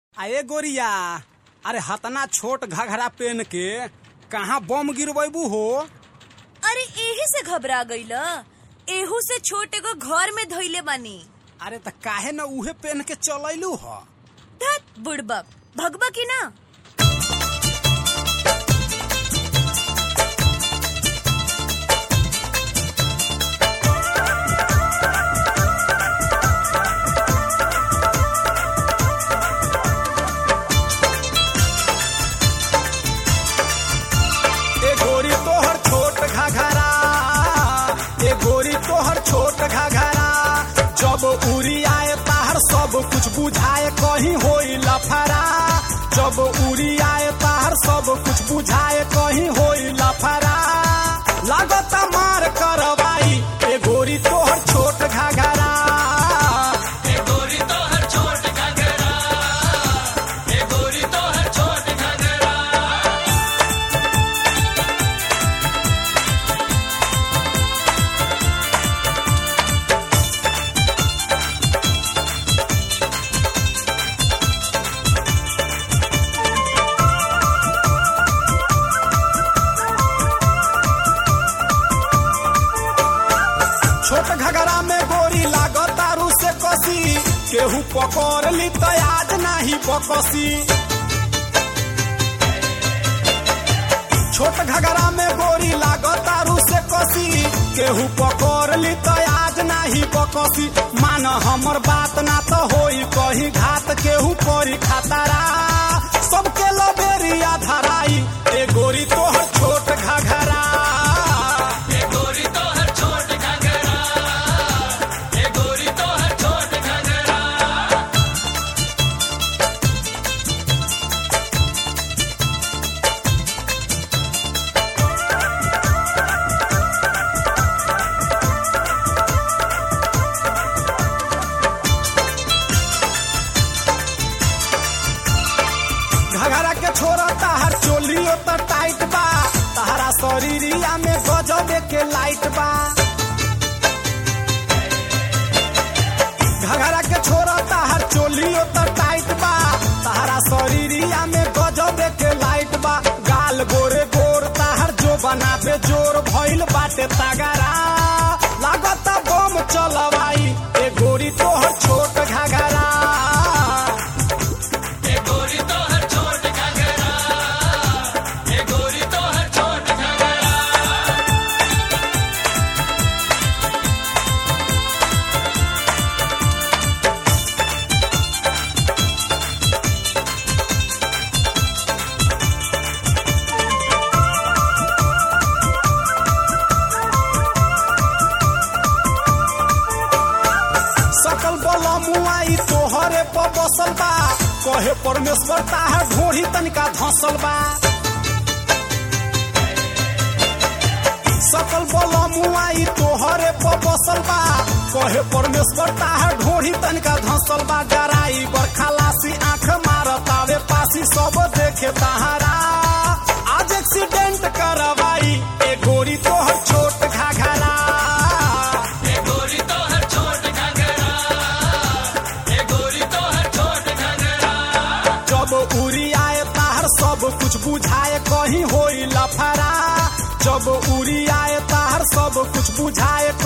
आए गोरिया अरे हतना छोट घघरा पेन के कहाँ बम गिरबू हो अरे एही से घबरा गईल एहू से छोट एगो घर में धइले बानी अरे त काहे न उहे पेन के चलैलू ह धत बुड़बक भगबा की ना ए गोरी तोहर छोट घघरा ए गोरी तोहर छोट घघरा जब उड़ी आए ताहर सब कुछ बुझाए कहीं होई लफरा जब उड़ी आए ताहर सब कुछ बुझाए कहीं होई लफरा लागत मार करवाई ए गोरी तोहर छोट घघरा छोट घगरा में गोरी लागत तारू से कसी केहू पकड़ ली तो आज नाही बकसी छोट घगरा में गोरी लागत तारू से कसी केहू पकड़ ली तो आज नाही बकसी मान हमर बात ना तो होई कहीं घात केहू परी खतरा सबके लबेरिया धराई ए गोरी तोहर छोट घघरा घघरा के छोरा ताहर चोलियो त टाइट बा ताहरा शरीरिया में गजबे के लाइट बा घघरा के छोरा ताहर चोलियो त टाइट बा ताहरा शरीरिया में गजबे के लाइट बा गाल गोरे गोर ताहर जो बनाबे जोर भइल बाटे तगरा लागत बम चलवाई ए गोरी तोहर छोट घघरा सकल बला मुआई तोहरे पर बसल बा कहे परमेश्वर ताहर ढोढ़ी तनिका धसल बा सकल बला मुआई तोहरे पर बसल बा कहे परमेश्वर ताहर ढोढ़ी तनिका धसल बा डराई बरखालासी आंख मारतावे पासी सब देखे ताहरा आज एक्सीडेंट करवाई ए गोरी तोहर छोट घाघरा जब उड़ी आए ताहर सब कुछ बुझाए कहीं होई लफरा जब उड़ी आए ताहर सब कुछ बुझाए